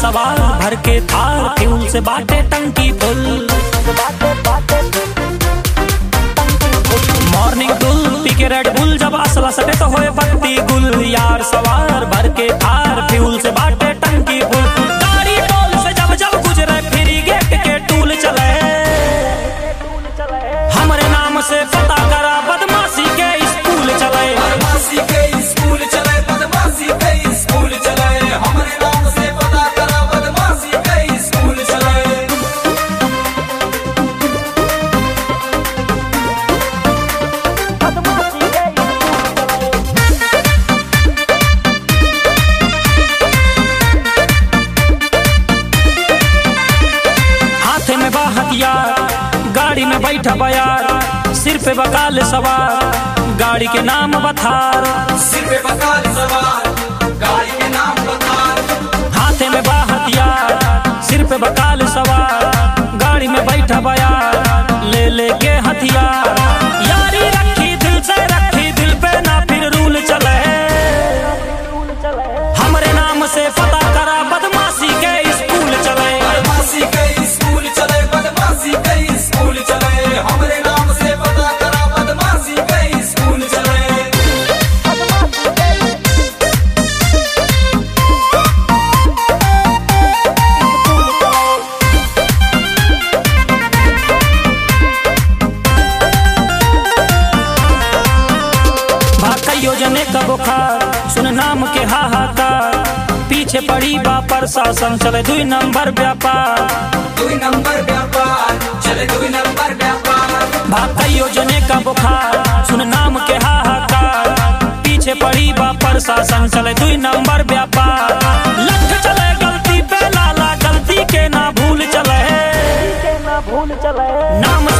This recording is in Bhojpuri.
सवार भर के थार फ्यूल से बाटे टंकी फुल मॉर्निंग गुल पी के रेड बुल जब असला सटे तो होए पत्ती गुल यार सवार भर के थार फ्यूल से बाटे टंकी फुल गाड़ी टोल से जब जब गुजरे फिरी गेट के टूल चले हमरे नाम से पता करा बदमाशी के स्कूल चले बदमाशी के स्कूल चले बदमाशी के स्कूल चले हमारे नाम से पता करा बदमाशी के स्कूल चले हाथे में बा हथियार गाड़ी में बैठा बयार सिर पे बकाल सवार गाड़ी के नाम बथार सिर पे बकाल सवार गाड़ी के नाम बकार हाथे में बा हथियार सिर पे बकाल सवार गाड़ी में बैठा बयार ले ले के हथियार यारी रखी दिल से रखी दिल पे ना फिर रूल चले हमरे नाम से पता करा बदमाशी के स्कूल चले बदमाशी के स्कूल चले बदमाशी के स्कूल चले हमारे नाम से पता करा बदमाशी के स्कूल चले भाका योजने का बुखार सुन नाम के हाहाकार पीछे पड़ी बा प्रशासन चले दुई नंबर व्यापार दुई नंबर व्यापार चले दुई नंबर व्यापार भाका योजने का बुखार सुन नाम के हाहाकार पीछे पड़ी बा प्रशासन चले दुई नंबर व्यापार लठ चले गलती पे लाला गलती के ना भूल चले नाम